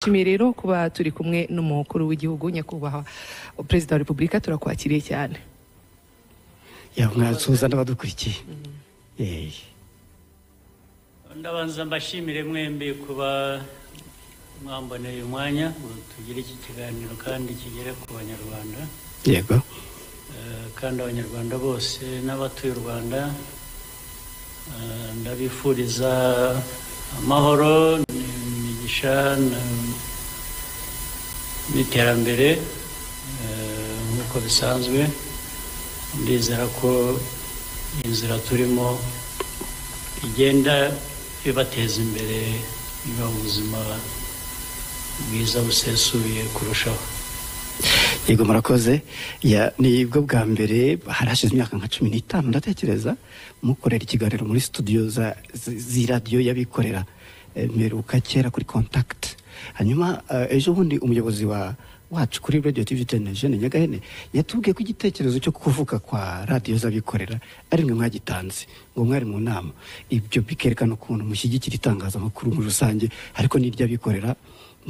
turabashimiye rero kuba turi kumwe n'umukuru w'igihugu nyakubahwa perezida wa repubulika turakwakiriye cyane yamwansuhuza n'abadukurikiye Eh, ndabanza mbashimire mwembi kuba mwamboneye uyu mwanya ngo tugire iki kiganiro kandi kigere ku banyarwanda yego Eh, kandi abanyarwanda bose n'abatuye u rwanda eh, ndabifuriza amahoro imigisha na- n'iterambere eh, nk'uko bisanzwe ndizera ko inzira turimo igenda ibateza imbere ibaha ubuzima bwiza busesuye kurushaho yego murakoze Ya- ni bwo bwa mbere harashize imyaka nka cumi n'itanu ndatekereza mukorera ikiganiro muri studio za- zi- z'iradiyo y'abikorera eh, mperuka kera kuri contact hanyuma eh, ejo bundi umuyobozi wa wacu kuri radio tv television nyagahene yatubwiye ko igitekerezo cyo kuvuka kwa radiyo z'abikorera ari mwe mwagitanze ngo mwari mu nama ibyo bikerekana ukuntu mushyigikira itangazamakuru muri rusange ariko n'iry'abikorera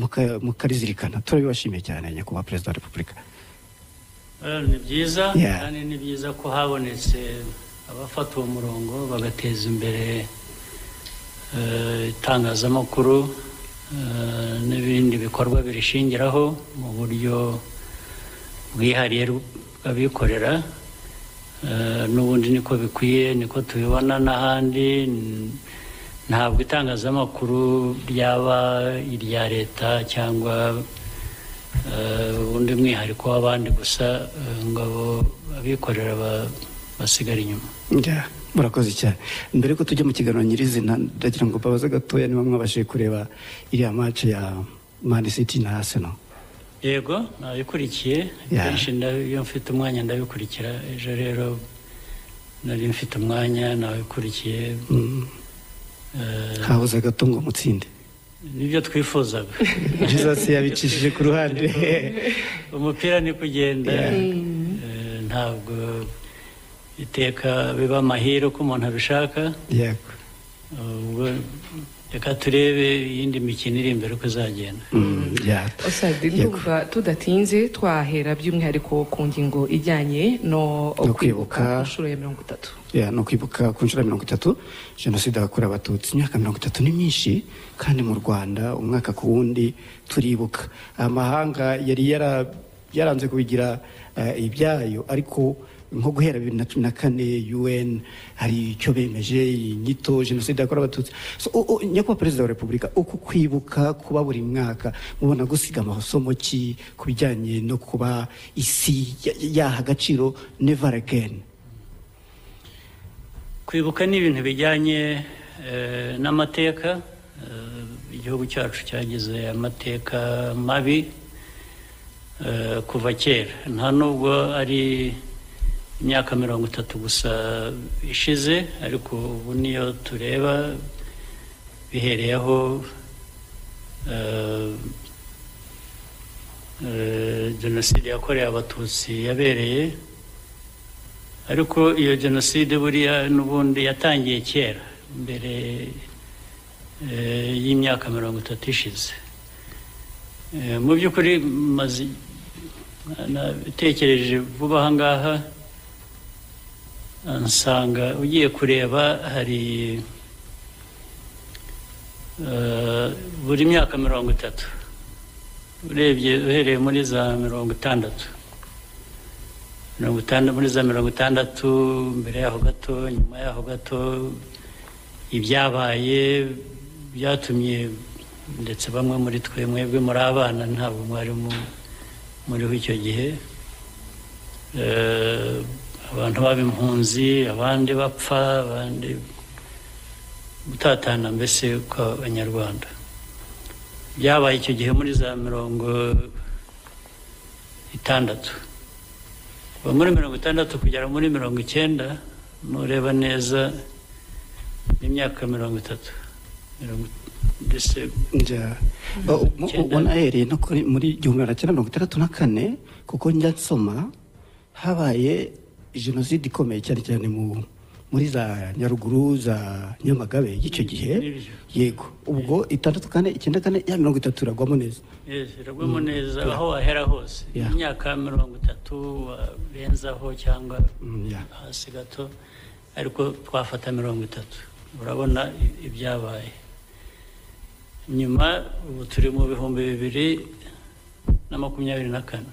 muka- mukarizirikana turabibashimiye cyane nyakubahwa perezida wa repubulika Eh, ni byiza Yeah. kandi ni byiza ko habonetse abafata uwo murongo bagateza imbere eh, itangazamakuru eh, n'ibindi bikorwa birishingiraho mu buryo bwihariye bw'abikorera Eh, n'ubundi niko bikwiye niko tubibona n'ahandi n- ntabwo itangazamakuru ryaba irya leta cyangwa eh, ubundi mwihariko w'abandi gusa eh, ngo abo- abikorera ba- basigare inyuma Yeah, murakoze cyane mbere ko tujya mu kiganiro nyirizina ndagira ngo mbabaze gatoya niba mwabashije kureba iriya mace ya man city na arsenal yego nabikurikiye Yeah. kenshi nda- iyo mfite umwanya ndabikurikira ejo rero nari mfite umwanya nabikurikiye Mm, eh, habuze gato ngo mutsinde nibyo twifuzaga jesus yabicishije ku ruhande umupira ni kugenda eh, ntabwo iteka biba amahire uko umuntu abishaka yego ubwo reka turebe iyindi mikino iri imbere uko izagenda Mm, yeah. Osadi Yego. ndumva tudatinze twahera by'umwihariko ku ngingo ijyanye no kwibuka No kwibuka. inshuro ya mirongo itatu Yeah, no kwibuka ku nshuro ya mirongo itatu jenoside yakorewe abatutsi imyaka mirongo itatu ni myinshi kandi mu rwanda umwaka ku wundi turibuka amahanga yari yara, yaranze kubigira eh, ibyayo ariko nko guhera bibiri na cumi na kane un hari icyo bemeje inyito jenoside yakorewe abatutsi so, u- u- nyakubahwa perezida wa repubulika uku kwibuka kuba buri mwaka mubona gusiga amasomo ki ku bijyanye no kuba isi ya- yaha agaciro never again kwibuka ni ibintu bijyanye eh, n'amateka Eh, igihugu cyacu cyagize amateka mabi eh, kuva kera nta nubwo ari imyaka mirongo itatu gusa ishize ariko ubu niyo tureba bihereyeho eh, eh, jenoside yakorewe abatutsi yabereye ariko iyo jenoside buriya n'ubundi yatangiye kera mbere eh, y'imyaka mirongo itatu ishize Eh, mu by'ukuri maze natekereje vuba aha ngaha eh, nsanga ugiye kureba hari eh, buri myaka mirongo itatu urebye uhereye muri za mirongo itandatu mirongo itandatu muri za mirongo itandatu mbere yaho gato nyuma yaho gato ibyabaye byatumye ndetse bamwe muri twe mwebwe muri abana ntabwo mwari mu- muriho icyo gihe Eh, abantu baba impunzi abandi bapfa abandi gutatana mbese kw'abanyarwanda byabaye icyo gihe muri za mirongo itandatu kuva muri mirongo itandatu kugera muri mirongo icyenda nureba neza n'imyaka mirongo itatu mirongo ndetse Njya- u- u- Icyenda. ubona ahereye no kuri- muri igihumbi magana cyenda mirongo itandatu na kane kuko njya nsoma habaye jenoside ikomeye cyane cyane mu muri za nyaruguru za nyamagabe y'icyo gihe Nibyo. yego ubwo itandatu kane icyenda kane ya mirongo itatu iragwamo neza iragwamo neza aho wahera hose Yeah. imyaka mirongo itatu warenzaho cyangwa Mm, yeah. hasi gato ariko twafata mirongo itatu urabona i- ibyabaye nyuma ubu turi mu bihumbi bibiri na makumyabiri na kane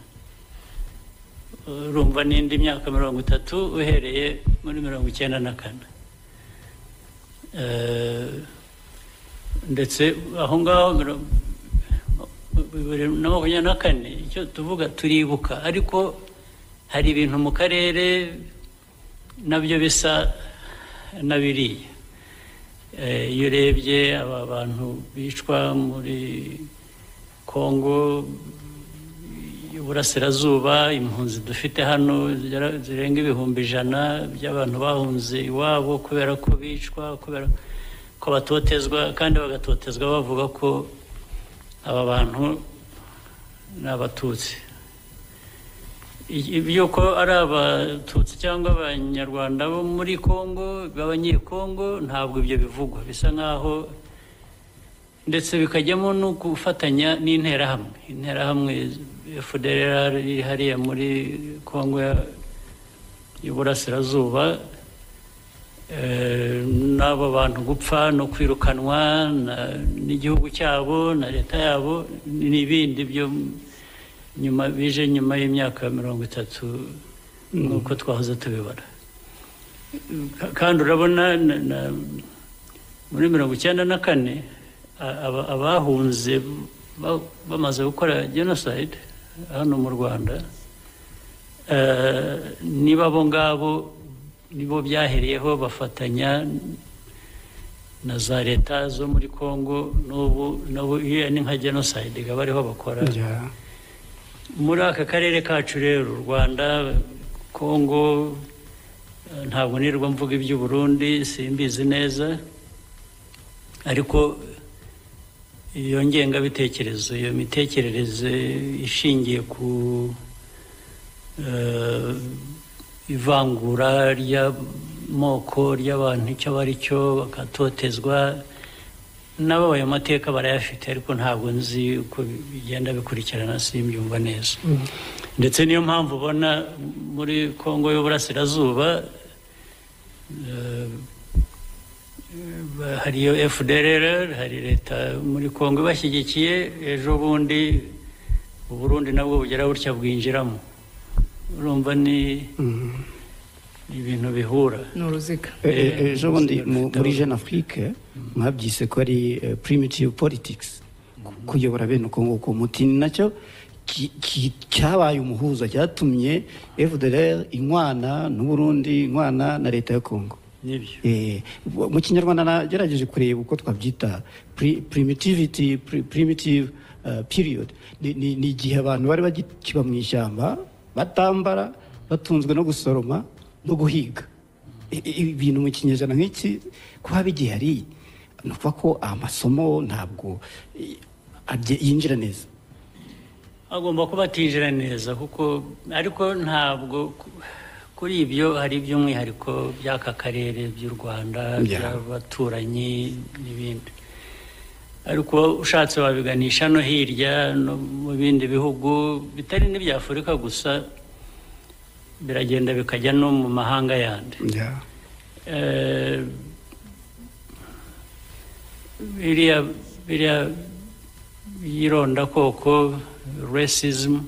urumva n'indi myaka mirongo itatu uhereye muri mirongo icyenda na kane Eh, ndetse aho ngaho mirongo- bibiri na makumyabiri na kane icyo tuvuga turibuka ariko hari ibintu mu karere nabyo bisa na biriya Eh, iyo urebye aba bantu bicwa muri kongo iburasirazuba impunzi dufite hano zigera- zirenga ibihumbi ijana by'abantu bahunze iwabo kubera ko bicwa kubera ko batotezwa kandi bagatotezwa bavuga ko aba bantu ni abatutsi I- iby'uko ari abatutsi cyangwa abanyarwanda bo muri congo b'abanyekongo ntabwo ibyo bivugwa bisa nk'aho ndetse bikajyamo no gufatanya n'interahamwe interahamwe fdrr iri hariya muri congo ya- y'uburasirazuba Eh, n'abo bantu gupfa no kwirukanwa na- n'igihugu cyabo na leta yabo n'ibindi byo nyuma bije nyuma y'imyaka mirongo itatu nk'uko twahoze tubibona Ka- kandi urabona na- na- muri mirongo icyenda na kane a- aba- abahunze ba- bamaze gukora jenoside hano mu rwanda Eh, niba abo ngabo nibo byahereyeho bafatanya na za leta zo muri congo n'ubu n'ubu iyo ni nka jenoside ikaba ariho bakora Yeah. muri aka karere kacu rero u rwanda kongo eh, ntabwo nirwo mvuga iby'uburundi simbizi neza ariko iyo ngengabitekerezo iyo mitekerereze ishingiye ku eh, ivangura ry'amoko ry'abantu icyo aba ari cyo bagatotezwa n'ababaye amateka barayafite ariko ntabwo nzi uko bigenda bikurikirana simbyumva neza ndetse niyo mpamvu ubona muri kongo y'uburasirazuba eh, eh, hari iyo fdrr hari leta muri kongo ibashyigikiye ejo bundi uburundi nabwo bugera butya bwinjiramo urumva ni Mm. ni ibintu bihura ni uruziga E- e- Eh, ejo bundi mu- Mr. muri jeune afrique mwabyise ko ari eh, primitive politics ku- kuyobora bene uko nguko umuti ni nacyo ki- ki- cyabaye umuhuza cyatumye fdr inkwana n'uburundi inkwana na leta ya kongo nibyo Eh, mu kinyarwanda nagerageje kureba uko twabyita pri- primitivity pri- primitive uh, period ni ni- ni igihe abantu bari bakiba mu ishyamba batambara batunzwe no gusoroma no guhiga I- i- ibintu mu kinyejana nk'iki kuba bigihari ni ukuvuga ko amasomo ntabwo eh, abye- yinjira neza agomba kuba atinjira neza kuko ariko ntabwo ku- kuri ibyo hari iby'umwihariko by'aka karere by'u rwanda Yeah. by'abaturanyi n'ibindi ariko ushatse wabiganisha no hirya no mu bindi bihugu bitari n'ibya afurika gusa biragenda bikajya no mu mahanga yandi Eh, biriya biriya yirondakoko racism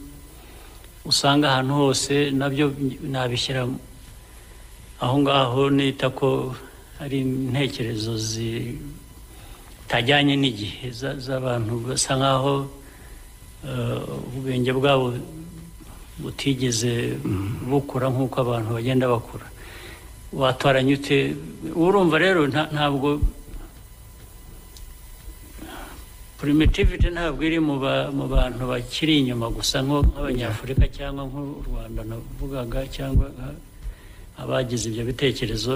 usanga ahantu hose nabyo nabishyira aho ngaho nita ko ari intekerezo zitajyanye n'igihe za- z'abantu basa nk'aho eh, ubwenge bwabo butigeze bukura nk'uko abantu bagenda bakura watoranya ute urumva rero nta- ntabwo primitivity ntabwo iri mu ba- mu bantu bakiri inyuma gusa nko- nk'abanyafurika cyangwa nk'u rwanda navugaga cyangwa nka- abagize ibyo bitekerezo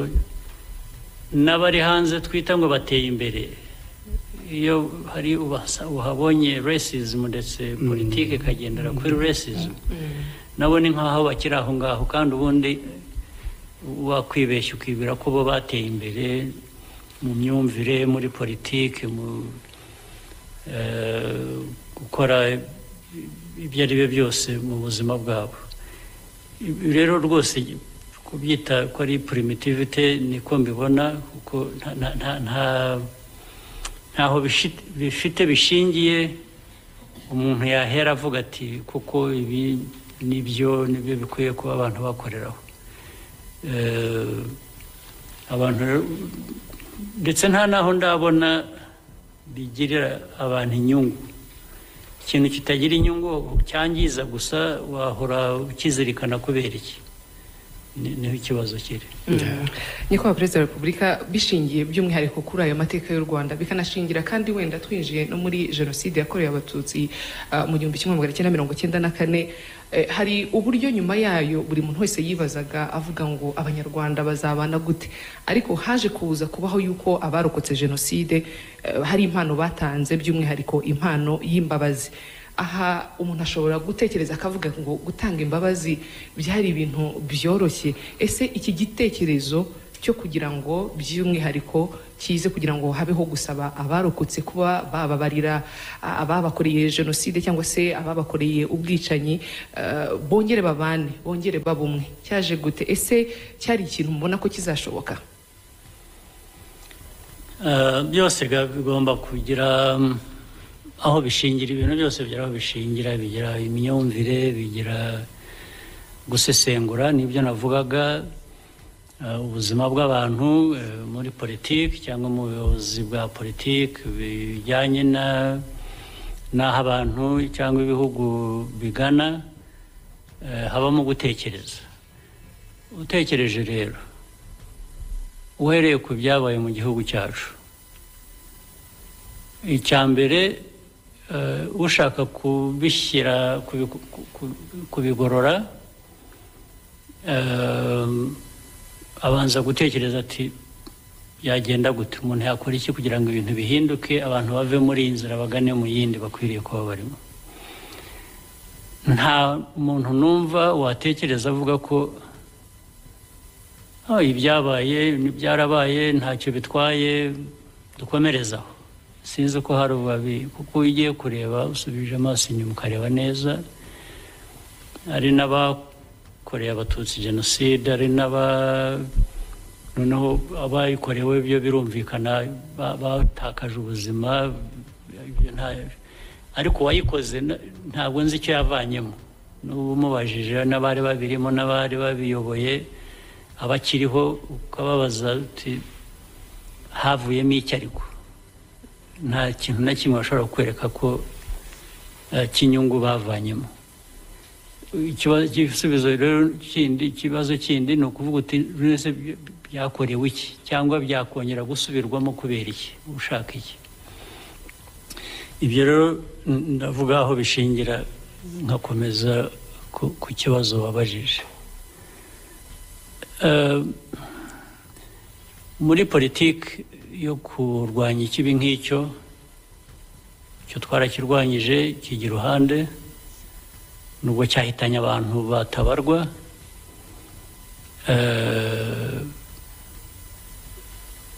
n'abari hanze twita ngo bateye imbere iyo hari ubasa- uhabonye racism ndetse politiki ikagendera kuri racism nabo ni nk'aho bakiri aho ngaho kandi ubundi wakwibeshya ukibwira ko bo bateye imbere mu myumvire muri politiki mu eh, gukora ibyo ari byo byose mu buzima bwabo Ibi rero rwose kubyita ko ari primitivite niko mbibona kuko nta- nta- nta- nta- ntaho bishi- bifite bishingiye umuntu yahera avuga ati kuko ibi nibyo nibyo bikwiye kuba abantu bakoreraho Eh, abantu rero- ndetse nta n'aho ndabona bigirira abantu inyungu ikintu kitagira inyungu cyangiza gusa wahora ukizirikana kubera iki Ni- niho ikibazo kiri nyakubahwa perezida wa repubulika bishingiye by'umwihariko kuri ayo mateka y'u rwanda bikanashingira kandi wenda twinjiye no muri jenoside yakorewe abatutsi ah, mu gihumbi kimwe magana cyenda mirongo cyenda na kane Eh, hari uburyo nyuma yayo buri muntu wese yibazaga avuga ngo abanyarwanda bazabana gute ariko haje kuza kubaho yuko abarokotse jenoside eh, hari impano batanze by'umwihariko impano y'imbabazi aha umuntu ashobora gutekereza akavuga ngo gutanga imbabazi byari ibintu byoroshye ese iki gitekerezo cyo kugira ngo by'umwihariko kize kugira ngo habeho gusaba abarokotse kuba bababarira a- ababakoreye jenoside cyangwa se ababakoreye ubwicanyi eh, bongere babane bongere babe umwe cyaje gute ese cyari ikintu mubona ko kizashoboka Eh, byose ga- bigomba kugira mm, aho bishingira ibintu byose bigira aho bishingira bigira imyumvire bigira gusesengura nibyo navugaga eh, ubuzima bw'abantu eh, muri politiki cyangwa mu buyobozi bwa politiki bijyanye na n'aho abantu cyangwa ibihugu bigana eh, habamo gutekereza utekereje rero uhereye ku byabaye mu gihugu cyacu icya mbere eh, ushaka kubishyira kubiku- ku- ku- kubigorora eh, abanza gutekereza ati yagenda gute umuntu yakora iki kugira ngo ibintu bihinduke abantu bave muri iyi nzira bagane mu yindi bakwiriye kuba barimo nta muntu numva watekereza avuga ko "Ah, ibyabaye byarabaye ntacyo bitwaye dukomerezaho sinzi ko hari ububabi kuko iyo ugiye kureba usubije amaso inyuma ukareba neza hari n'abakoreye abatutsi jenoside hari n'aba noneho abayikorewe byo birumvikana ba- batakaje ubuzima ibyo nta- ariko uwayikoze na- ntabwo nzi icyo yavanyemo n'ubu umubajije n'abari babirimo n'abari babiyoboye abakiriho ukababaza uti havuyemo iki ariko nta kintu na kimwe bashobora kukwereka ko eh, cy'inyungu bavanyemo Ikibazo- igisubizo rero kindi ikibazo kindi ni ukuvuga uti "Buri wese bya- byakorewe iki cyangwa byakongera gusubirwamo kubera iki ushaka iki ibyo rero n- ndavuga aho bishingira nkakomeza ku- ku kibazo wabajije Eh, muri politiki yo kurwanya ikibi nk'icyo icyo twarakirwanyije kijya iruhande nubwo cyahitanye abantu batabarwa Eh,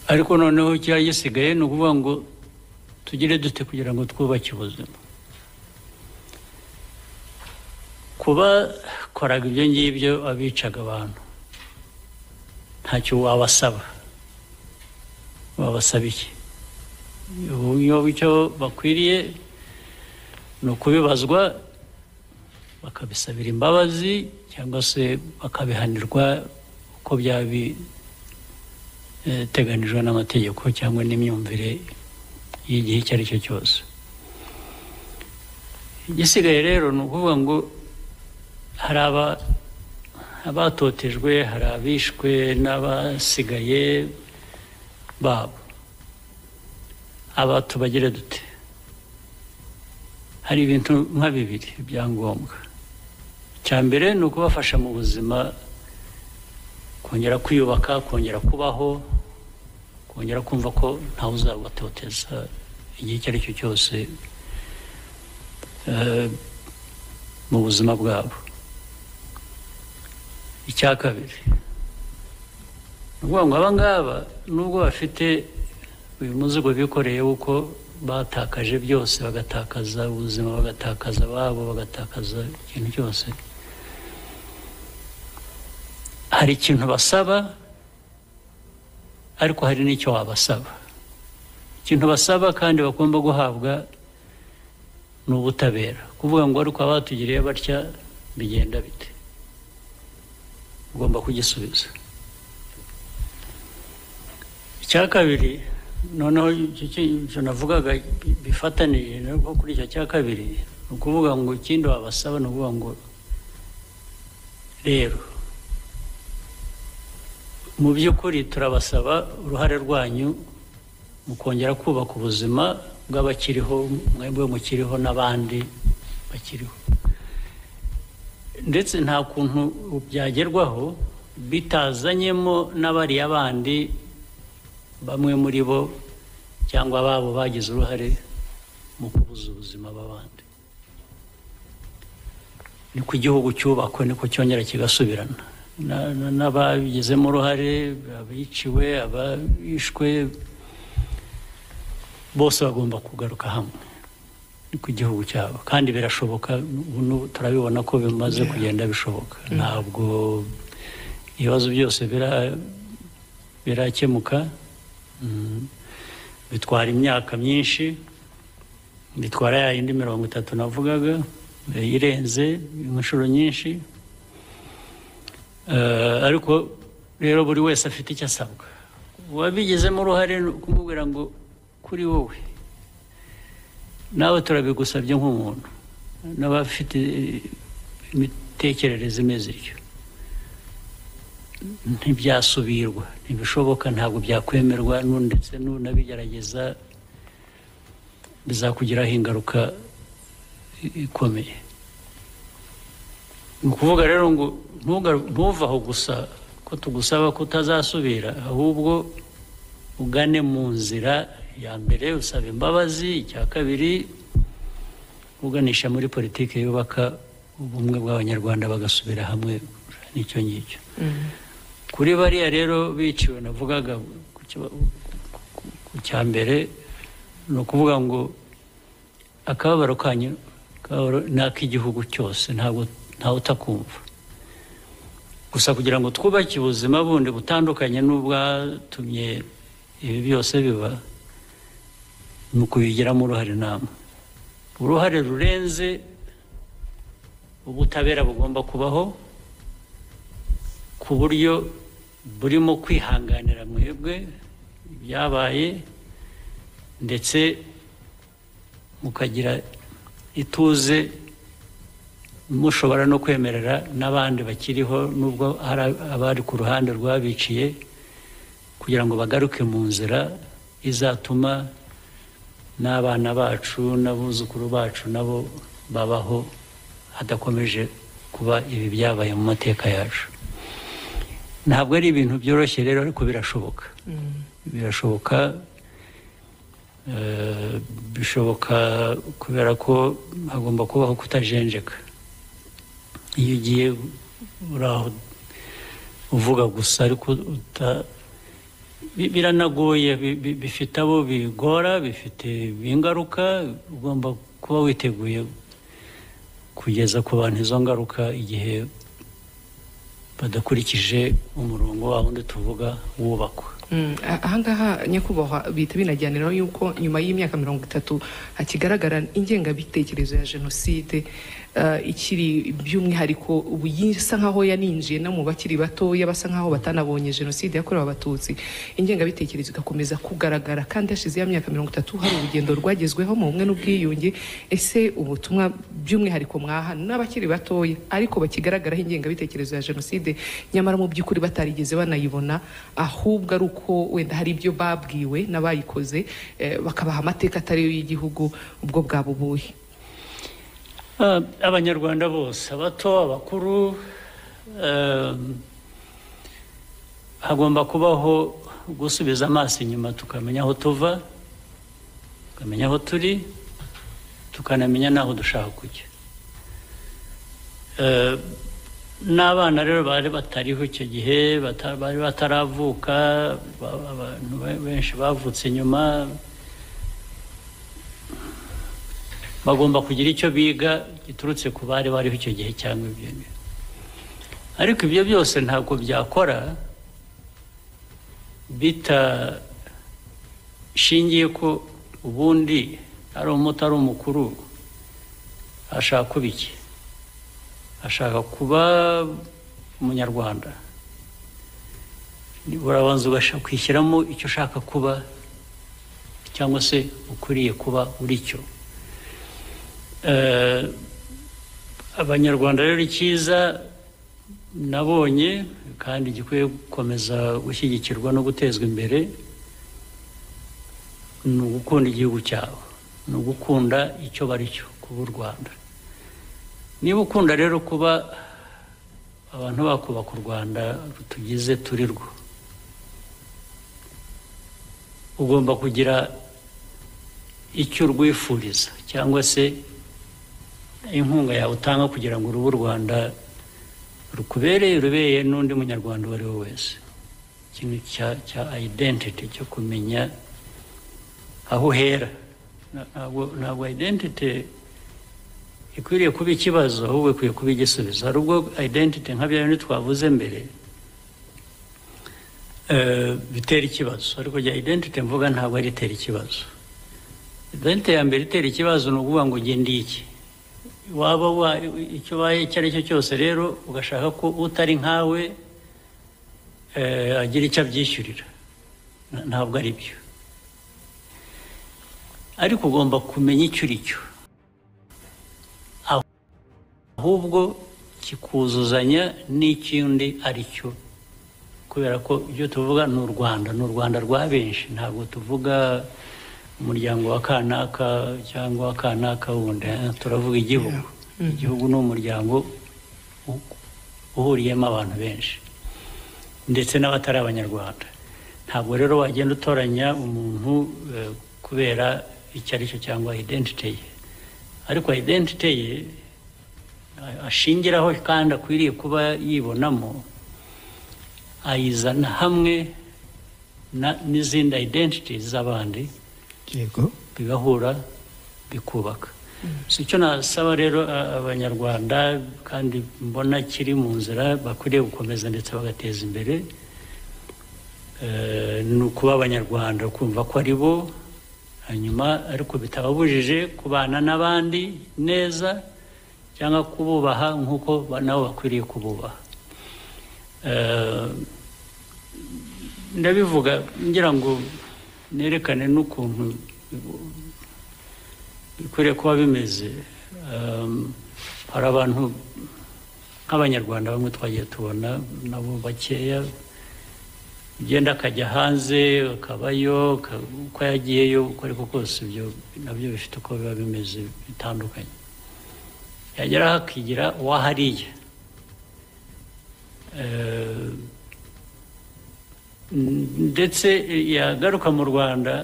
ariko noneho cyari gisigaye ni ukuvuga ngo tugire dute kugira ngo twubake ubuzima kuba koraga ibyo ngibyo abicaga abantu ntacyo wabasaba wabasaba iki uburyo icyo bakwiriye ni ukubibazwa bakabisabira imbabazi cyangwa se bakabihanirwa uko byabiteganijwe n'amategeko cyangwa n'imyumvire y'igihe icyo ari cyo cyose igisigaye rero ni ukuvuga ngo hari aba abatotejwe hari abishwe n'abasigaye babo aba tubagire dute hari ibintu nka bibiri ibyangombwa icya mbere ni ukubafasha mu buzima kongera kwiyubaka kongera kubaho kongera kumva ko ntawe uzabatoteza igihe icyo ari cyo cyose eh, mu buzima bwabo icya kabiri ni ukuvuga ngo aba ngaba nubwo bafite uyu muzigo bikoreye w'uko batakaje byose bagatakaza ubuzima bagatakaza ababo bagatakaza ikintu cyose hari ikintu basaba ariko hari n'icyo wabasaba ikintu basaba kandi bagomba guhabwa ni ubutabera kuvuga ngo ariko abatugiriye batya bigenda bite ugomba kugisubiza icya kabiri noneho icyo kintu navugaga bifatanije nabwo kuri icyo cya kabiri ni ukuvuga ngo ikindi wabasaba ni ukuvuga ngo rero mu by'ukuri turabasaba uruhare rwanyu mu kongera kubaka ubuzima bw'abakiriho mwebwe mukiriho n'abandi bakiriho ndetse nta kuntu byagerwaho bitazanyemo n'abariya bandi bamwe muri bo cyangwa ababo bagize uruhare mu kubuza ubuzima b'abandi ni ku gihugu cyubakwe niko cyongera kigasubirana n'ababigizemo uruhare abiciwe abishwe bose bagomba kugaruka hamwe ni ku gihugu cyabo kandi birashoboka ubu turabibona ko bimaze kugenda bishoboka ntabwo ibibazo byose birakemuka bitwara imyaka myinshi bitwara ya yindi mirongo itatu navugaga irenze inshuro nyinshi ariko rero buri wese afite icyo asabwa uwabigizemo uruhare kumubwira ngo kuri wowe nawe turabigusabye nk'umuntu n'abafite imitekerereze imeze ityo ntibyasubirwa ntibishoboka ntabwo byakwemerwa ndetse n'unabigerageza bizakugiraho ingaruka ikomeye ni ukuvuga rero ngo ntuve aho gusa ko tugusaba ko utazasubira ahubwo ugane mu nzira ya mbere usaba imbabazi icya kabiri uganisha muri politiki yubaka ubumwe bw'abanyarwanda bagasubira hamwe n'icyo ngicyo kuri bariya rero biciwe navugaga ku cya mbere ni ukuvuga ngo akababaro kanyu ni ak'igihugu cyose ntawe utakumva gusa kugira ngo twubake ubuzima bundi butandukanye n'ubwatumye ibi byose biba ni ukubigiramo uruhare namwe uruhare rurenze ubutabera bugomba kubaho ku buryo burimo kwihanganira mwebwe ibyabaye ndetse mukagira ituze mushobora no kwemerera n'abandi bakiriho nubwo hari abari ku ruhande rwabiciye kugira ngo bagaruke mu nzira izatuma n'abana bacu n'abuzukuru bacu nabo babaho hadakomeje kuba ibi byabaye mu mateka yacu ntabwo ari ibintu byoroshye rero ariko birashoboka birashoboka bishoboka kubera ko hagomba kubaho kutajenjeka iyo ugiye uri aho uvuga gusa ariko uta biranagoye bifite abo bigora bifite ingaruka ugomba kuba witeguye kugeza ku bantu izo ngaruka igihe badakurikije umurongo wabo undi tuvuga wubakwa ahangaha nyakubahwa bihita binajyaniraho yuko nyuma y'imyaka mirongo itatu hakigaragara ingengabitekerezo ya jenoside ikiri by'umwihariko ubu isa nkaho yaninjiye no mu bakiri batoya basa nkaho batanabonye jenoside yakorewe abatutsi ingengabitekerezo igakomeza kugaragara kandi hashize ya myaka mirongo itatu hari urugendo rwagezweho mu bumwe n'ubwiyunge ese ubutumwa by'umwihariko mwaha n'abakiri batoya ariko bakigaragaraho ingengabitekerezo ya jenoside nyamara mu by'ukuri batarigeze banayibona ahubwo ari uko wenda hari ibyo babwiwe n'abayikoze bakabaha amateka atariyo y'igihugu ubwo bwaba ubuhe abanyarwanda bose abato abakuru hagomba kubaho gusubiza amaso inyuma tukamenya aho tuva tukamenya aho turi tukanamenya n'aho dushaka kujya n'abana rero bari batariho icyo gihe bata- bari bataravuka ba- abantu be- benshi bavutse nyuma bagomba kugira icyo biga giturutse ku bari bariho icyo gihe cyangwa ibyo ngibyo. ariko ibyo byose ntabwo byakora bitashingiye ko ubundi ari umuto ari umukuru ashaka kuba iki ashaka kuba umunyarwanda Ni- urabanza ugasha kwishyiramo icyo ushaka kuba cyangwa se ukwiriye kuba uri cyo Eh, abanyarwanda rero icyiza nabonye kandi gikwiye gukomeza gushyigikirwa no gutezwa imbere ni ugukunda igihugu cyabo ni ugukunda icyo bari cyo kuba u rwanda niba ukunda rero kuba abantu bakubaka u rwanda rutugize turi rwo ugomba kugira icyo urwifuriza cyangwa se inkunga yawe utanga kugira ngo urube u rwanda rukubereye rubereye n'undi munyarwanda uwo ari we wese ikintu cya cya identity cyo kumenya aho uhera Na- ntabwo ntabwo identity ikwiriye kuba ikibazo ahubwo ikwiye kuba igisubizo hari ubwo identity nka bya bindi twavuze mbere eh, bitera ikibazo ariko rya identity mvuga ntabwo ari itera ikibazo identity ya mbere itera ikibazo ni ukuvuga ngo njye ndi iki waba wa- icyo ubaye icyo ari cyo cyose rero ugashaka ko utari nkawe eh, agira icyo abyishyurira Na- ntabwo ari byo ariko ugomba kumenya icyo uri cyo ahubwo kikuzuzanya n'ikindi ari cyo kubera ko ibyo tuvuga ni u rwanda ni u rwanda rwa benshi ntabwo tuvuga umuryango wa kanaka cyangwa wa kanaka wundi eh, turavuga igihugu igihugu ni umuryango u- uhuriyemo abantu benshi ndetse n'abatari abanyarwanda ntabwo rero wagenda utoranya umuntu eh, kubera icyo ari cyo cyangwa identity ye ariko identity ye a- ashingiraho kandi akwiriye kuba yibonamo ayizana hamwe na- n'izindi identity z'abandi yego bigahura bikubaka si icyo nasaba rero a- abanyarwanda kandi mbona kiri mu nzira bakwiriye gukomeza ndetse bagateza imbere eh, ni ukuba abanyarwanda kumva ko ari bo hanyuma ariko bitababujije kubana n'abandi neza cyangwa kububaha nk'uko ba- nabo bakwiriye kububaha Eh, ndabivuga ngira ngo nerekane n'ukuntu bikwiriye kuba bimeze Um, hari abantu nk'abanyarwanda bamwe twagiye tubona nabo bakeya ugenda akajya hanze akabayo ka- uko yagiyeyo uko ariko kose ibyo nabyo bifite uko biba bimeze bitandukanye yageraho akigira uwahariye ndetse yagaruka mu rwanda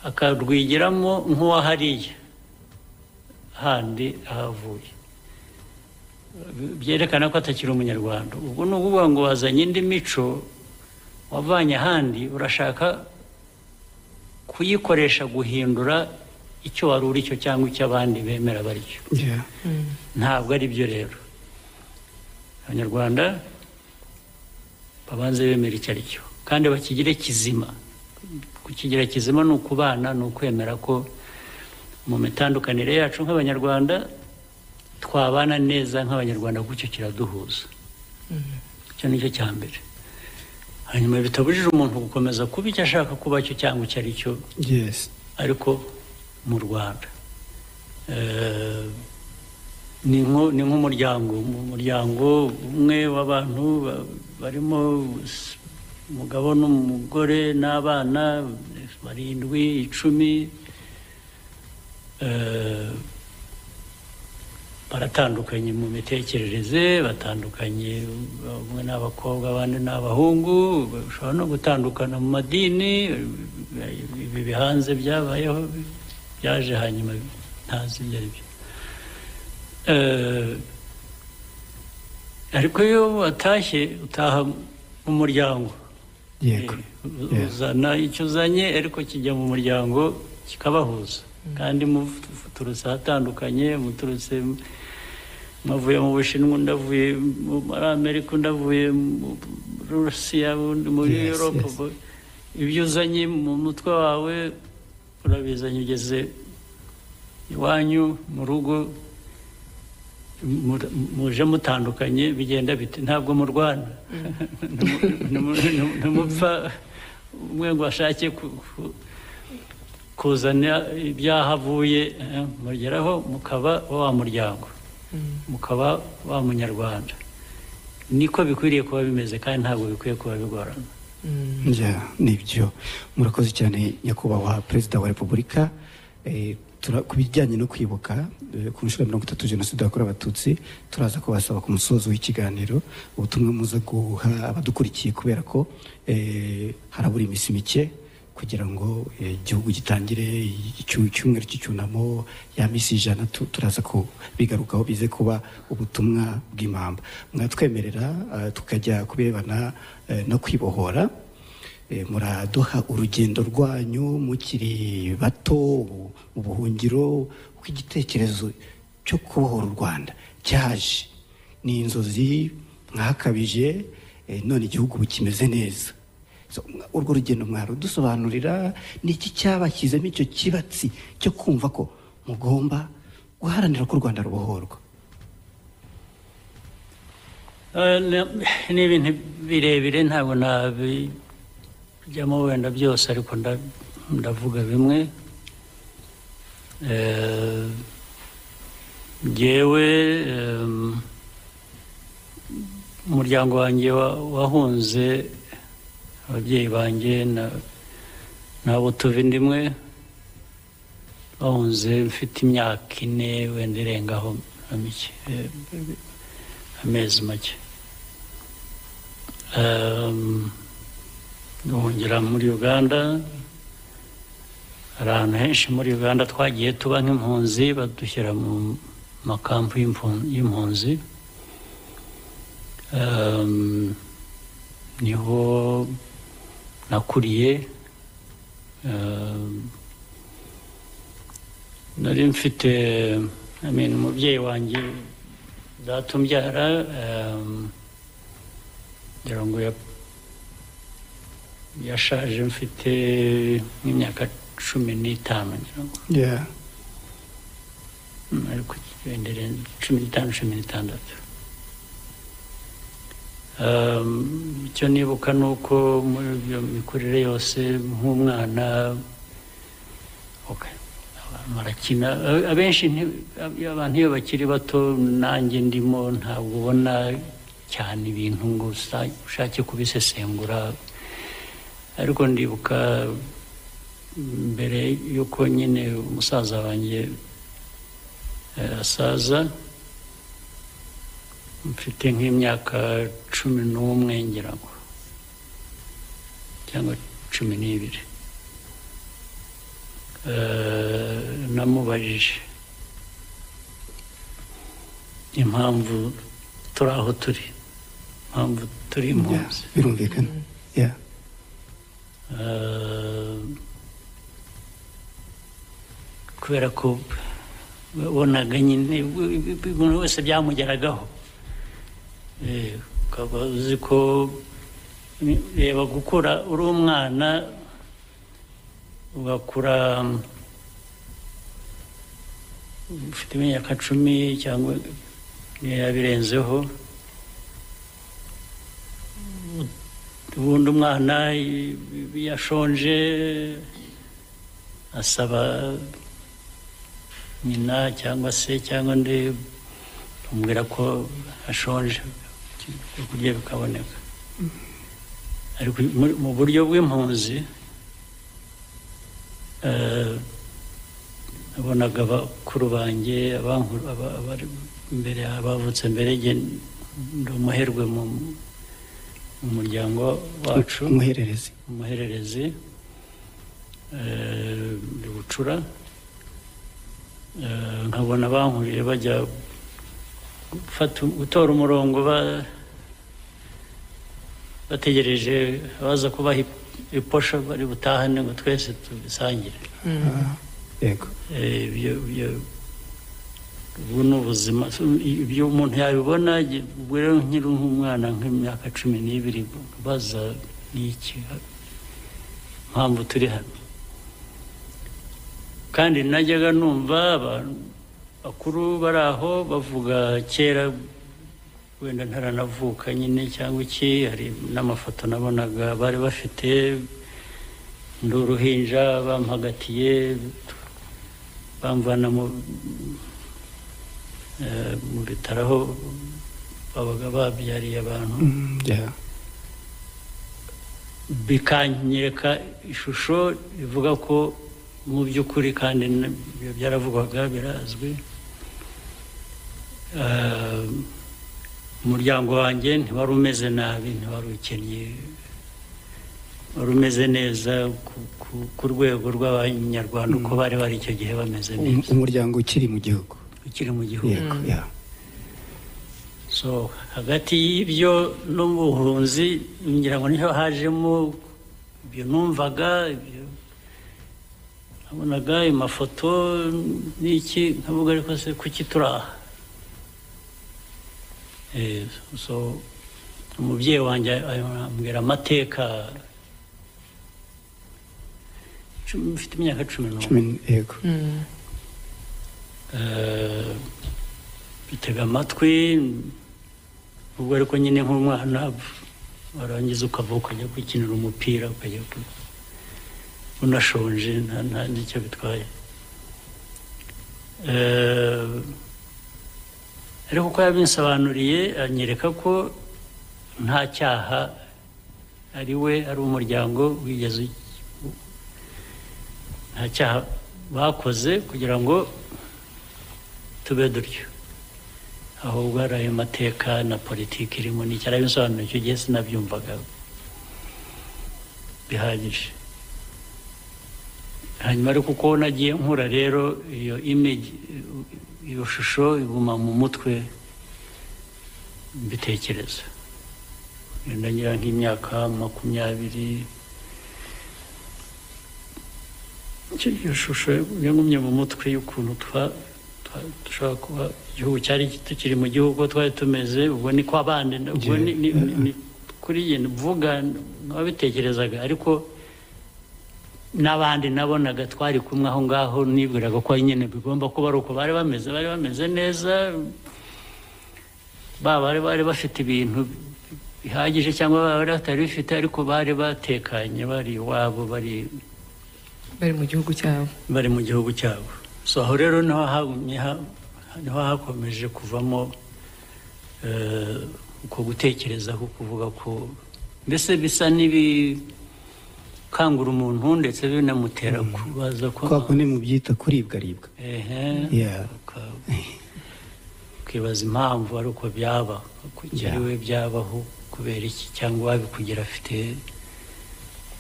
akarwigiramo nk'uwahariye handi ahavuye byerekana ko atakiri umunyarwanda ubwo ni ukuvuga ngo wazanye indi mico wavanye ahandi urashaka kuyikoresha guhindura icyo wari uri cyo cyangwa icyo abandi bemera bari cyo Yeah. ntabwo ari byo rero abanyarwanda babanze bemera icyo ari cyo kandi bakigire kizima kukigira kizima ni ukubana ni ukwemera ko mu mitandukanire yacu nk'abanyarwanda twabana neza nk'abanyarwanda kuko icyo kiraduhuza icyo ni cyo cya mbere hanyuma bitabujije umuntu gukomeza kuba icyo ashaka kuba cyo cyangwa icyo ari cyo yes ariko mu rwanda Eh, ni nko- ni nk'umuryango umuryango umwe w'abantu ba- barimo s- umugabo n'umugore n'abana barindwi icumi Eh, baratandukanye mu mitekerereze batandukanye bamwe ni abakobwa abandi ni abahungu bashobora no gutandukana mu madini ibi bihanze byabayeho byaje hanyuma ntazi ibyo ari byo Eh, ariko iyo watashye utaha mu muryango yego Eh, Yeah. uzana icyo uzanye ariko kijya mu muryango kikabahuza kandi muturutse ahatandukanye muturutse mavuye mu bushinwa ndavuye mu- muri amerika ndavuye muri rusiya undi muri Yes, europe yes. bo- ibyo uzanye mu mutwe wawe urabizanye ugeze iwanyu mu rugo mur- muje mutandukanye bigenda bite ntabwo murwana Ntimu- ntimu- ntimupfa umwe ngo ashake ku- ku- kuzana ibyaha avuye eh, mugeraho mukaba wa muryango mukaba wa munyarwanda niko bikwiriye kuba bimeze kandi ntabwo bikwiye kuba bigorana Yeah, nibyo murakoze cyane nyakubahwa perezida wa repubulika Eh, tura- ku bijyanye no kwibuka eh, ku nshuro ya mirongo itatu jenoside yakorewe abatutsi turaza kubasaba ku musozo w'ikiganiro ubutumwa muza guha abadukurikiye kubera ko eh, harabura iminsi mike kugira ngo eh, igihugu gitangire icyumweru cy'icyunamo ya misi ijana tu- turaza kubigarukaho bize kuba ubutumwa bw'impamba mwatwemerera eh, tukajya ku birebana eh, no kwibohora Eh, muraduha urugendo rwanyu mukiri bato ubu- ubuhungiro kuko igitekerezo cyo kubohora u rwanda cyaje ni inzozi mwakabije eh, none igihugu bukimeze neza So, mwa- urwo rugendo mwarudusobanurira ni iki cyabashyizemo icyo kibatsi cyo kumva ko mugomba guharanira ko u rwanda rubohorwa Eh, na- ni ibintu birebire ntabwo nabijyamo wenda byose ariko nda- ndavuga bimwe Eh, njyewe em, umuryango wanjye wa- wahunze ababyeyi banjye na- n'abo tuva inda imwe bahunze mfite imyaka ine wenda irengaho na mike eh, amezi make Ehm, duhungira muri uganda hari ahantu henshi muri uganda twagiye tuba nk'impunzi badushyira mu makampu y'impu- y'impunzi Ehm, niho nakuriye Ehm, nari mfite I mean, umubyeyi wanjye datumbyara ehm, ngira ngo ya- yashaje mfite nk'imyaka cumi n'itanu ngira ngo yeah. Mm, ariko wendere cumi n'itanu cumi n'itandatu Ehm, icyo nibuka ni uko muri iyo mikurire yose nk'umwana okay, abantu barakina A- abenshi nti- ab- abantu iyo bakiri bato nanjye ndimo ntabwo ubona cyane ibintu ngo usa- ushake kubisesengura ariko ndibuka mbere y'uko nyine umusaza wanjye asaza mfite nk'imyaka cumi n'umwe ngira ngo cyangwa cumi n'ibiri Eh, namubajije impamvu turi aho turi impamvu turi Yeah, impunzi birumvikana yeah. Eh, kubera ko wabonaga nyine umuntu wese byamugeragaho Eh, ukaba uzi ko reba gukura uri umwana ugakura mm, ufite imyaka cumi cyangwa niba birenzeho ubundi umwana iyo yashonje asaba nyina cyangwa se cyangwa undi amubwira ko ashonje ibyo kurya bikaboneka ariko muri- mu buryo bw'impunzi eh, nabonaga abakuru banjye abankuru- aba- abari imbere abavutse mbere njye ndi umuherwe mu mu muryango wacu umuhererezi umuhererezi eh, ndi bucura Eh, nkabona bankurije bajya gufata gutora umurongo ba- bategereje abaza kubaha ip- iposha bari butahane ngo twese tubisangire yego Eh, ibyo ibyo ubu ni ubuzima ibyo umuntu yabibona gi- ubwo rero nkiri nk'umwana nk'imyaka cumi n'ibiri baza n'iki mpamvu turi hano kandi najyaga numva abantu bakuru bari aho bavuga kera wenda ntaranavuka nyine cyangwa iki hari n'amafoto nabonaga bari bafite ndi uruhinja bampagatiye bamvana mu eh, mu bitaro aho babaga babyariye abantu Mm, yeah. bikanyereka ishusho rivuga ko mu by'ukuri kandi n- ibyo byaravugwaga birazwi Eh, umuryango wanjye ntiwari umeze nabi ntiwari ukennye wari umeze neza ku- ku- ku rwego rw'abanyarwanda uko bari bari icyo gihe bameze Um- neza umuryango ukiri mu gihugu ukiri mu gihugu yego yeah. so hagati y'ibyo n'ubuhunzi ngira ngo niho hajemo ibyo numvaga ibyo nabonaga amafoto n'iki nkavuga ariko se kuki turi aha Eh, so umubyeyi wanjye ambwira amateka Cumi- mfite imyaka cumi n'umwe cumi yego Mm. Eh, bitega amatwi ubwo ariko nyine nk'umwana warangiza ukavuka ukajya gukinira umupira ukajya ku- unashonje nta nta n'icyo bitwaye Eh, ariko uko yabinsobanuriye anyereka ko nta cyaha ari we ari umuryango wigeze u- nta cyaha bakoze kugira ngo tube dutyo ahubwo hari ayo mateka na politiki irimo n'icyo arabisobanura icyo gihe sinabyumvaga bihagije hanyuma ariko uko nagiye nkura rero iyo image iyo shusho iguma mu mutwe mbitekereza wenda ngira nk'imyaka makumyabiri icyo iyo shusho yagumye mu mutwe y'ukuntu twa- twa- dushobora kuba igihugu cyari tukiri mu gihugu uko twari tumeze ubwo ni kwa bande ubwo ni ni- ni- ni kuri iyi mvuga n'ababitekerezaga ariko n'abandi nabonaga twari kumwe aho ngaho nibwiraga ko nyine bigomba kuba ari uko bari bameze bari bameze neza baba bari bari bafite ibintu bihagije cyangwa baba bari batari bifite ariko bari batekanye bari iwabo bari bari mu gihugu cyabo bari mu gihugu cyabo so aho rero niho hagumye ha- niho hakomeje kuvamo eh, uko gutekereza ko kuvuga ko mbese bisa n'ibikangura umuntu ndetse binamutera kubaza ko kwa kundi mu byita kuribwaribwa ehe Yeah. uka- ukibaza impamvu ari uko byaba kugira Yeah. iwe byabaho kubera iki cyangwa wabikugira afite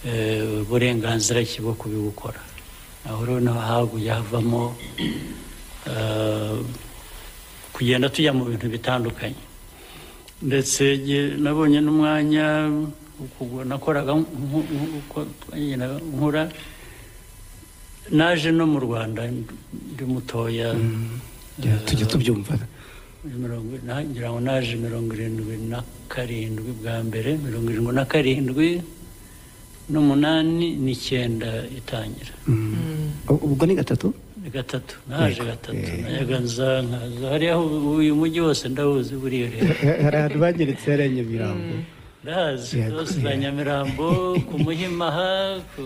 eh, uburenganzira ki bwo kubigukora aho rero naho haguye havamo eh, kugenda tujya mu bintu bitandukanye ndetse nge- nabonye n'umwanya wo kugwa- nakoraga nk- nk- nk- uko twagendaga nkura naje no mu rwanda ndi mutoya Yeah, tujya eh, tubyumva mirongo na- ngira ngo naje mirongo irindwi na karindwi bwa mbere mirongo irindwi na karindwi n'umunani n'icyenda itangira Mm. U- ubwo ni gatatu ni gatatu naje Yego, gatatu eh. nayaga nza nkaza hariya ubu- uyu mujyi wose ndawuzi buriya rero hari ahantu banyeretse hariya nyamirambo ndahazi Yego, hose za yeah. nyamirambo ku muhimaha ku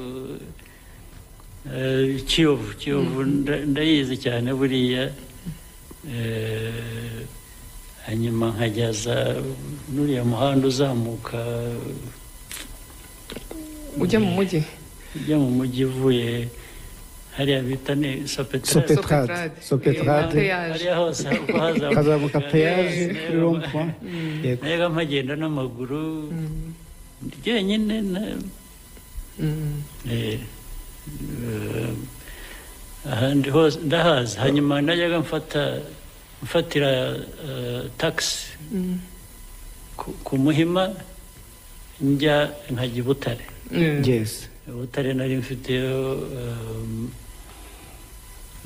eh, kiyovu kiyovu nda- ndayizi cyane buriya Eh, hanyuma nkajya za n'uriya muhanda uzamuka ujya mu mujyi ujya mu mujyi uvuye hariya bita ni sopetera Sope- Petrade. Sopetrade. peyaje hariya hose uko hazamuka ukazamuka peyaje Yes, kuri rompuwa yego nayaga mpagenda n'amaguru ryenyine na- Mm. Eh, eh, ahandi hose ndahazi hanyuma najyaga mfata gufatira tagisi ku muhima njya nkajya i butare Mm. yes ubutare nari mfiteyo um,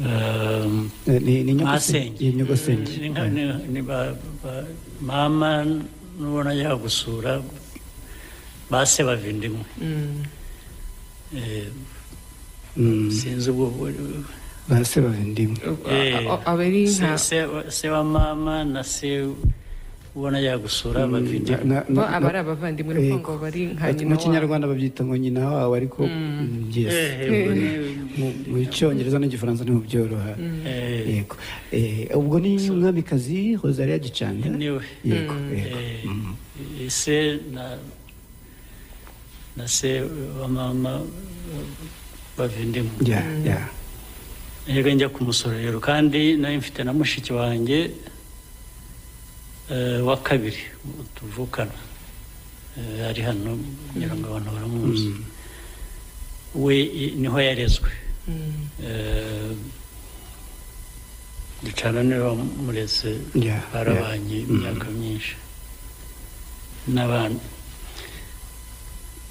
um, Eh, ni ni nyogosenge masenge ni nyogosenge Ni nka- ni- ni ba- ba- mama nubona yagusura base bava indimwe Mm. Eh, Mm. sinzi ubwo base bavindimwe Eh, A- a- abari nka se- se wa- se wa mama na se ubona yagusura bava Na- indimwe na- na- abari abavandimwe ni ukuvuga ngo bari nka nyina Ati- mu wabo. kinyarwanda babyita ngo nyina wawe ariko mm, yes Eh, Eh. ubwo ni- Mu- mu cyongereza n'igifaransa ntimubyoroha eh, yego Eh, ubwo ni umwamikazi rosaria gicanda niwe yego Mm. yego Eh, ise na na se wa mama bava indimwe ya ya yego njya ku musorero kandi nari mfite na mushiki wanjye eh, wa kabiri tuvukana Eh, ari hano kugira ngo abantu baramuzi we i- niho yarezwe Mm. Eh, ducana niwe wamureze ya barabanye imyaka myinshi n'abana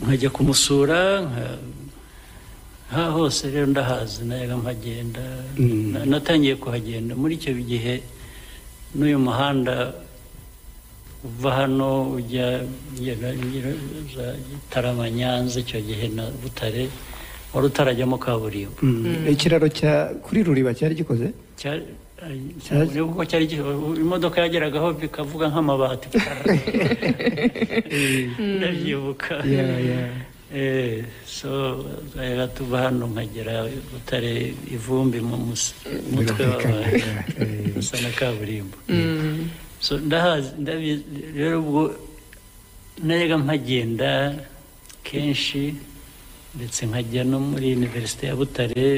nkajya kumusura nka- aha hose rero ndahazi nayaga mpagenda Mm. Na- natangiye kuhagenda muri icyo gihe n'uyu muhanda uva hano ujya ugera- ugera- uza Gitarama Nyanza icyo gihe na Butare wari utarajyamo kaburimbo Mm. ikiraro cya kuri ruriba cyari gikoze Cyari- Cyari- ureba uko cyari gi- imodoka yageragaho bikavuga nk'amabati ndabyibuka ya ya Eh, so rero tuva hano nkagera butare ivumbi mu mus- mutwe Birumvikana, wabaye eh, eh. usa na kaburimbo Mm. so ndahazi ndabizi rero ubwo najyaga mpagenda kenshi ndetse nkajya no muri univerisite ya butare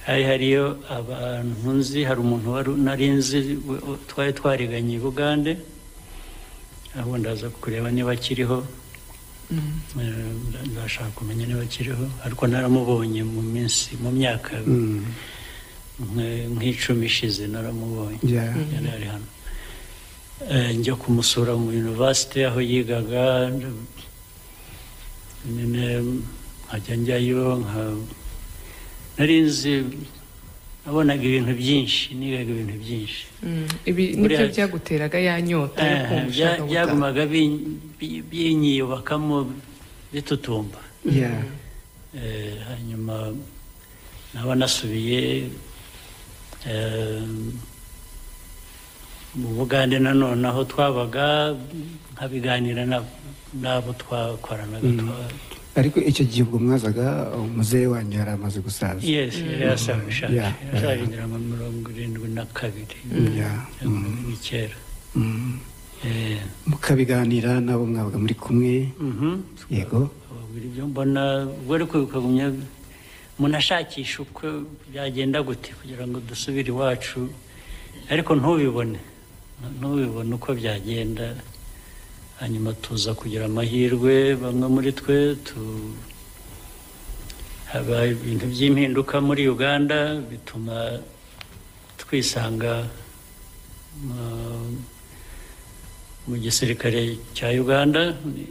hari hariyo abantu nzi hari umuntu wari nari nzi we- we- twari twariganye i bugande ahubwo ndaza kureba niba akiriho Mm. Eh, ndashaka kumenya niba akiriho ariko naramubonye mu minsi mu myaka Mm. nk- nk'icumi ishize naramubonye ya yari ari hano Eh, njya kumusura mu university aho yigaga nyine nkajya njyayo nka- nari nzi nabonaga ibintu byinshi nigaga ibintu byinshi Mm. ibi nibyo Buriya- byaguteraga ya nyota yo Eh, kumva bya- ushaka gutaha byagumaga bin- bi- binyiyubakamo bitutumba ya Eh, hanyuma naba nasubiye eh, mu bugande nanone aho twabaga nkabiganira na- n'abo twakoranaga twa- ariko icyo gihe ubwo mwazaga umuzehe wanyu yari amaze gusaza yes yari yasabishaje Yeah. yashaje ngira nka mirongo irindwi na kabiri ya mirongo irindwi n'icyenda Mm. Eh, mukabiganira nabo mwabaga muri kumwe mhm. yego ababwira ibyo mbona ubwo ariko bikagumya umuntu ashakisha uko byagenda gute kugira ngo dusubire iwacu ariko ntubibone ntubibone uko byagenda hanyuma tuza kugira amahirwe bamwe muri twe tu haba ibintu by'impinduka muri uganda bituma twisanga mu- mu gisirikare cya uganda ni-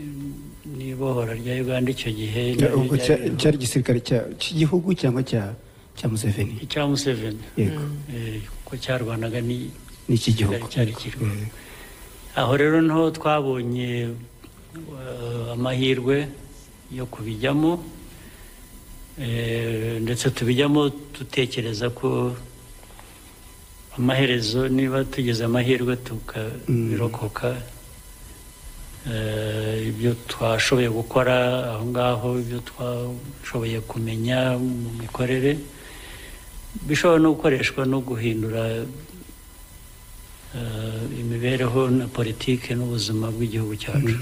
n'ibohora rya uganda icyo gihe Ya, ubwo ryari- cya- cyari igisirikare cya- cy'igihugu cyangwa cya cya museveni icya museveni yego Eh, kuko cyarwanaga ni ni icy'igihugu cyari kiriho Eh, aho rero niho twabonye eh, amahirwe yo kubijyamo eh, ndetse tubijyamo dutekereza ko amaherezo niba tugize amahirwe tukabirokoka Eh, ibyo twashoboye gukora aho ngaho ibyo twashoboye kumenya mu mikorere bishobora no gukoreshwa no guhindura eh, imibereho na politiki n'ubuzima bw'igihugu cyacu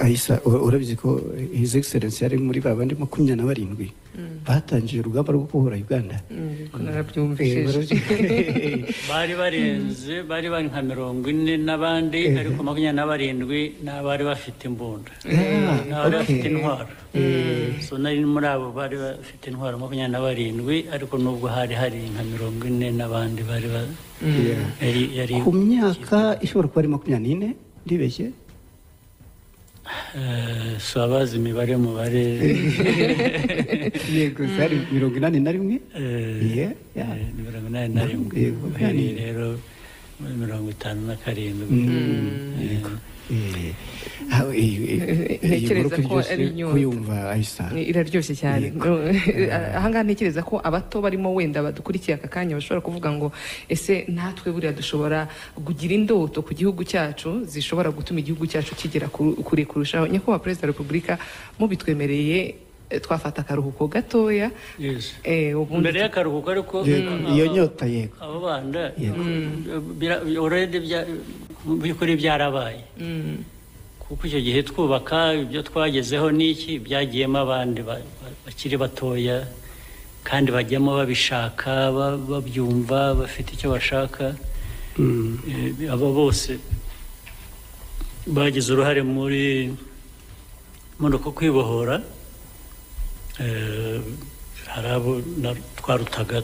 ahisa u- urabizi ko his excellence yari muri ba bandi makumyabiri na barindwi batangije urugamba rwo kubohora uganda ko narabyumvishije bari barenze bari bari nka mirongo ine n'abandi Eh. ariko makumyabiri na barindwi ni abari bafite imbunda Ah, ni abari bafite okay. intwaro so nari muri abo bari bafite intwaro makumyabiri na barindwi ariko nubwo hari hari nka mirongo ine n'abandi bari ba- Yeah. yari yari ku myaka ishobora kuba ari makumyabiri n'ine ndibeshye Eh, si abazi imibare mubare yego zari mirongo inani na rimwe Yeah, yeah. mirongo inani na rimwe Yego, yari yani- rero muri mirongo itanu na karindwi yego Eh, ah, eh, eh, Ntekereza iyi nkuru kuri ko byose ari inyota. kuyumva ayisa Ni- iraryoshye cyane ahangaha ntekereza ko abato barimo wenda badukurikiye aka kanya bashobora kuvuga ngo ese natwe buriya dushobora kugira indoto ku gihugu cyacu zishobora gutuma igihugu cyacu kigera ku- kure kurushaho nyakubahwa perezida wa repubulika mubitwemereye eh, twafata akaruhuko gatoya Yes. eh, ubundi mbere y'akaruhuko ariko Yego, aba- iyo nyota yego abo banda bira- already bya- mu by'ukuri byarabaye kuko icyo gihe twubaka ibyo twagezeho n'iki byagiyemo abandi ba- ba- bakiri batoya kandi bajyamo babishaka ba- babyumva bafite icyo bashaka Eh, aba bose bagize uruhare muri muri uko kwibohora Eh, hari abo na- twarutaga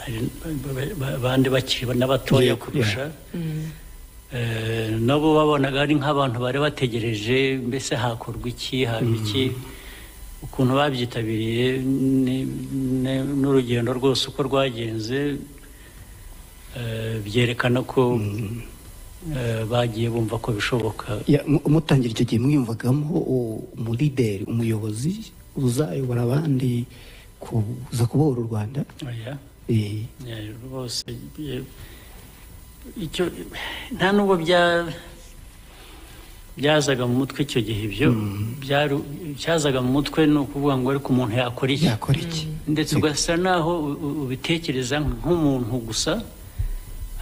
hari ba- ba- ba- abandi bakiri n'abatoya Yeah, kurusha Eh, nabo babonaga ari nk'abantu bari bategereje mbese hakorwa iki haba iki ukuntu babyitabiriye ni- ni- n'urugendo rwose uko rwagenze eh, byerekana ko eh, bagiye bumva ko bishoboka Ya, mu- mutangira icyo gihe mwiyumvagamo u- umulideri umuyobozi uzayobora abandi kuza kubohora u rwanda Oya. Eh, Eh, rwose eh, icyo nta nubwo bya byazaga mu mutwe icyo gihe ibyo byari- byazaga mu mutwe ni ukuvuga ngo ariko umuntu yakora iki yakora iki ndetse ugasa naho u- u- ubitekereza nk'umuntu gusa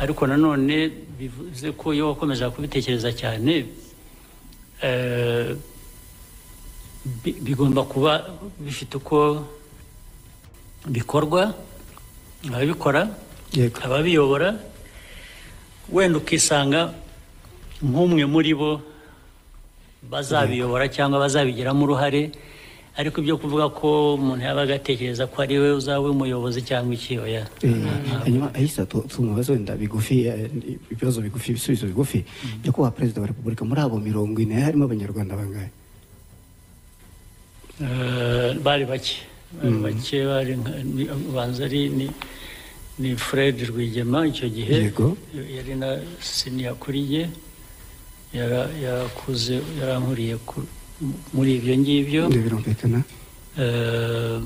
ariko nanone bivuze ko iyo wakomeza kubitekereza cyane eh, bi- bigomba kuba bifite uko bikorwa ababikora yego ababiyobora wenda ukisanga nk'umwe muri bo bazabiyobora cyangwa bazabigiramo uruhare ariko ibyo kuvuga ko umuntu yabaga atekereza ko ari we uzaba umuyobozi cyangwa ikiyoya Eh, hanyuma ahisa tumubaze wenda bigufi eh, ibibazo bigufi ibisubizo bigufi nyakubahwa perezida wa repubulika muri abo mirongo ine harimo abanyarwanda bangahe Eh, bari bake bari bake bari nka- ni- ubanza ari ni ni fred rwigema icyo gihe Yego. yari na siniya kuri ye Yara- yarakuze yarankuriye ku- muri ibyo ngibyo birumvikana Eh,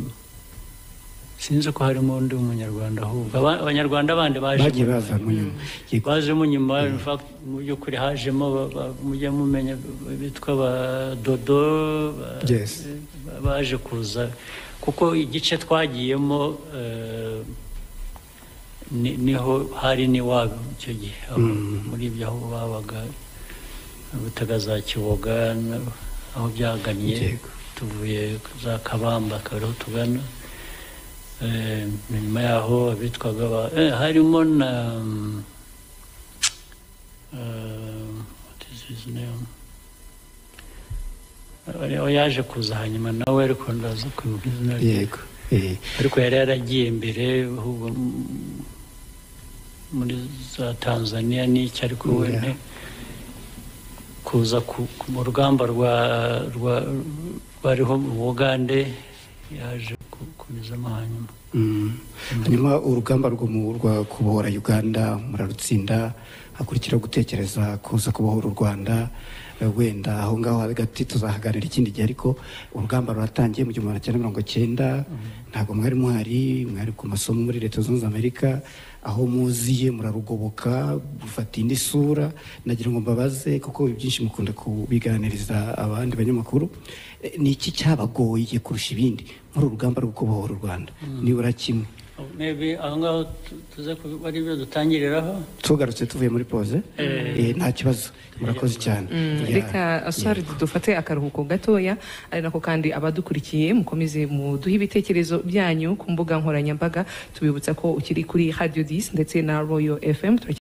sinzi ko harimo undi munyarwanda ahubwo Aba- abanyarwanda bandi bagiye baje baza mu nyuma Yego. bajemo nyuma in fact mu by'ukuri hajemo ba- ba- mujye mumenya bitwa ba dodo ba- Yes. ba- baje kuza kuko igice twagiyemo eh, ni- niho hari n'iwabo icyo gihe aho muri ibyo aho babaga butaga za kiboga na- aho byaganiye Yego. tuvuye za kabamba akaba ariho tugana Eh, nyuma yaho abitwaga ba eh, harimo na mm, eh, what is his name? Eh, aho yaje kuza hanyuma nawe ariko ndaza kwibuka izina rye yego Eh, ariko yari yaragiye imbere ahubwo m- muri za tanzania n'iki ariko we Yeah. nte- kuza ku, ku- mu rugamba rwa rwa rwariho mu bugande yaje ku- kunyuzamo hanyuma mm. hanyuma urugamba rwo mu- rwa kubohora uganda murarutsinda hakurikiraho gutekereza kuza kubohora u rwanda Eh, wenda aho ngaho hagati tuzahaganira ikindi gihe ariko urugamba ruratangiye mu gihumbi magana cyenda mirongo cyenda ntabwo mwari muhari mwari ku masomo muri leta zunze ubumwe za amerika aho muziye murarugoboka gufata indi sura nagira ngo mbabaze kuko ibyinshi mukunda kubiganiriza abandi banyamakuru Eh, ni iki cyabagoye kurusha ibindi muri urugamba rwo kubohora u rwanda nibura kimwe maybe aho ngaho tu- tuze kuba ari byo dutangiriraho tugarutse tuvuye muri pose Eh, nta kibazo murakoze cyane Yeah. reka aswari dufate akaruhuko gatoya ari nako kandi abadukurikiye mukomeze muduhe ibitekerezo byanyu ku mbuga nkoranyambaga tubibutsa ko ukiri kuri radio 10 ndetse na royal fm